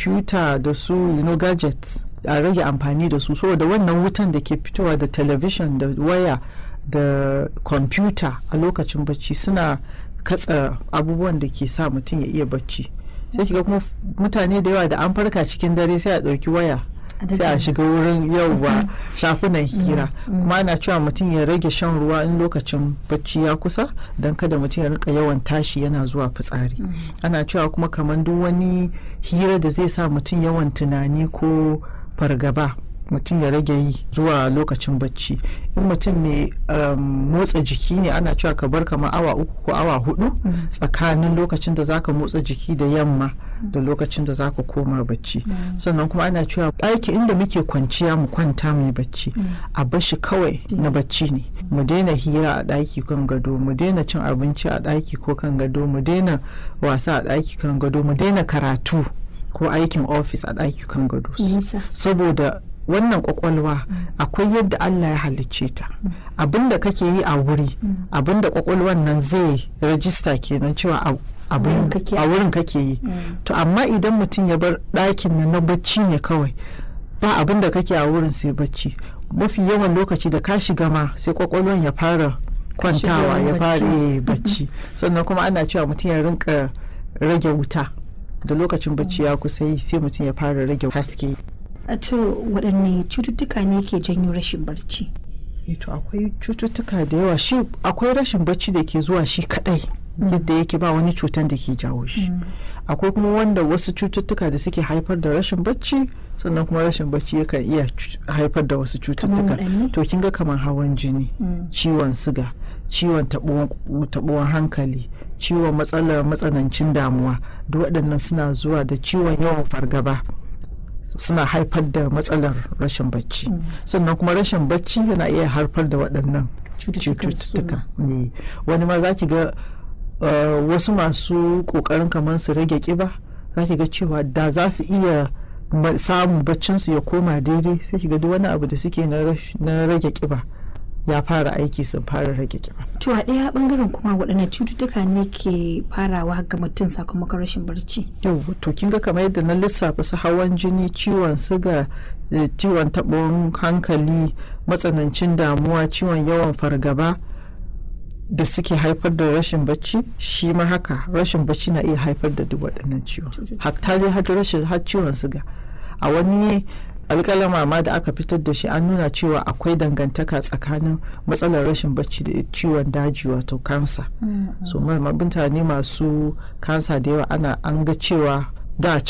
kwamfuta da su you know, gadgets a rage amfani da su saboda wannan wutan da ke fitowa da television da waya da kwamfuta a lokacin bacci suna katsa abubuwan da ke sa mutum ya iya bacci sai kiga kuma mutane da yawa da an farka cikin dare sai a ɗauki waya sai a shiga wurin yauwa shafunan hira kuma ana cewa mutum ya rage shan ruwa in lokacin bacci ya kusa don kada mutum ya rika yawan tashi yana zuwa fitsari ana cewa kuma kamar duk wani hira da zai sa mutum yawan tunani ko fargaba mutum ya rage yi zuwa lokacin bacci in mutum mai motsa jiki ne ana cewa ka bar kamar awa uku ko awa hudu tsakanin lokacin da zaka motsa jiki da yamma da lokacin da zaka koma bacci sannan kuma ana cewa ɗaki inda muke kwanciya mu kwanta mai bacci a bashi kawai na bacci ne mu daina hira a ɗaki kan gado mu daina cin abinci a ɗaki ko kan gado mu daina wasa a ɗaki kan gado mu daina karatu ko aikin ofis a ɗaki kan gado saboda wannan kwakwalwa akwai yadda Allah ya halicce ta abinda kake yi a wuri abinda kwakwalwan nan zai rajista kenan cewa a wurin kake yi to amma idan mutum ya bar ɗakin nan na bacci ne kawai ba abinda kake a wurin sai bacci mafi yawan lokaci da ka shiga ma sai kwakwalwan ya fara kwantawa ya fara bacci sannan kuma ana cewa mutum ya rinka rage wuta da lokacin bacci ya kusa yi sai mutum ya fara rage haske to waɗanne cututtuka ne ke janyo rashin barci to akwai cututtuka da yawa shi akwai rashin bacci da ke zuwa shi kadai yadda yake ba wani cutan da ke jawo shi akwai kuma wanda wasu cututtuka da suke haifar da rashin bacci sannan kuma rashin bacci yakan iya haifar da wasu cututtuka to kin ga kamar hawan jini ciwon siga ciwon taɓuwan hankali ciwon matsalar matsanancin damuwa duk waɗannan suna zuwa da ciwon yawan fargaba suna haifar da matsalar rashin bacci sannan kuma rashin bacci yana iya haifar da waɗannan cututtuka ne wani ma za ki ga wasu masu ƙoƙarin kamar su rage ƙiba za ki ga cewa da za su iya samun baccinsu ya koma daidai sai ki ga duk wani abu da suke na rage ƙiba ya fara aiki sun fara rage kiba. To a ɗaya bangaren kuma waɗanne cututtuka ne ke farawa ga mutum sakamakon rashin barci? Yau to kin ga kamar yadda na lissafa su hawan jini, ciwon siga, ciwon taɓon hankali, matsanancin damuwa, ciwon yawan fargaba da suke haifar da rashin bacci shi ma haka rashin bacci na iya haifar da duk waɗannan ciwon. Hatta dai har rashin har ciwon siga. A wani alƙalama ma da aka fitar da shi an nuna cewa akwai dangantaka tsakanin matsalar rashin bacci da ciwon daji wato kansa so mutane masu kansa da yawa ana an ga cewa da